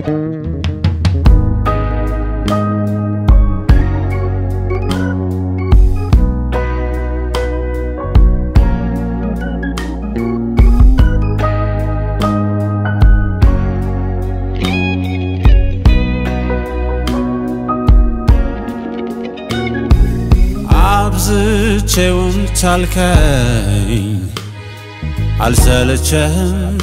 አብዝቼውን ቻልከኝ አልሰለቸህም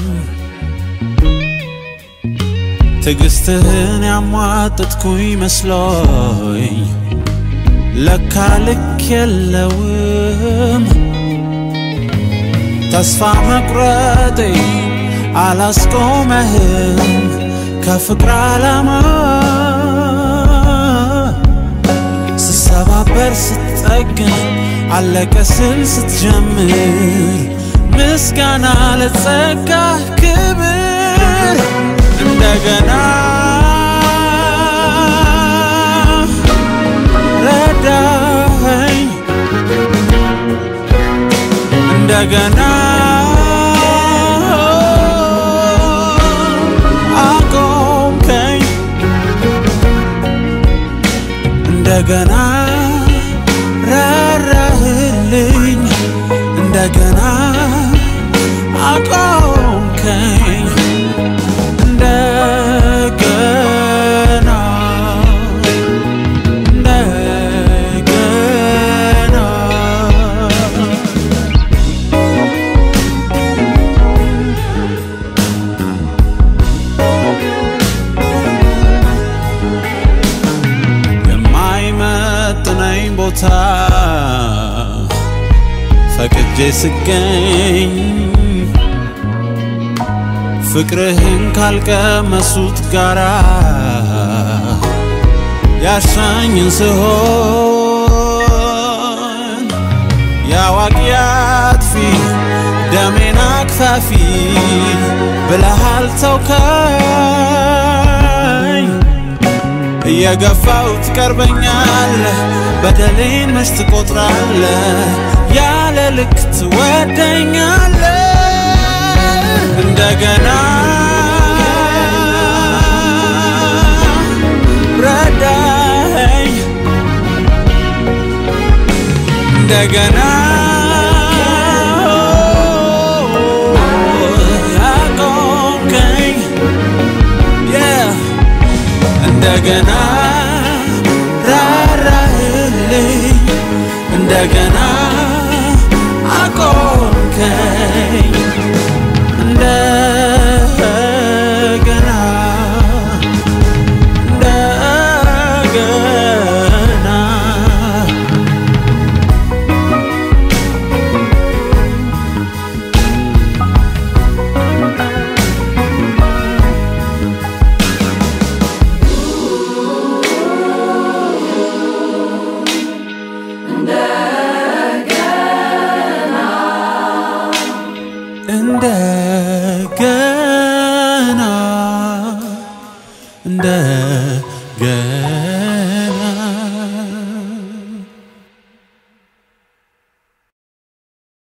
ትዕግስትህን ያሟጠጥኩኝ መስሎኝ ለካ ልክ የለውም ተስፋ መቁረጤ አላስቆመህም ከፍቅር ዓላማ ስሰባበር ስትጠግን አለቀ ስል ስትጀምር ምስጋና ለጸጋ ክብር እንደገና ረዳኸኝ እንደገና አቆምከኝ እንደገና ራራህልኝ እንደገና አቆምከኝ እንደገና እንደገና የማይመጥነኝ ቦታ ፈቅጄ ስገኝ ፍቅርህን ካልቀመሱት ጋራ ያሻኝን ስሆን የአዋቂ አጥፊ ደሜን አክፋፊ ብለሃል ተውከኝ እየገፋው ትቀርበኛለህ በደሌን መች ትቆጥራለህ ያለ ልክ ትወደኛለህ እንደገና ረዳኸኝ እንደገና አቆምከኝ yeah. እንደገና ራራህልኝ እንደገና አቆምከኝ እንደገና እንደገና እንደገና እንደገና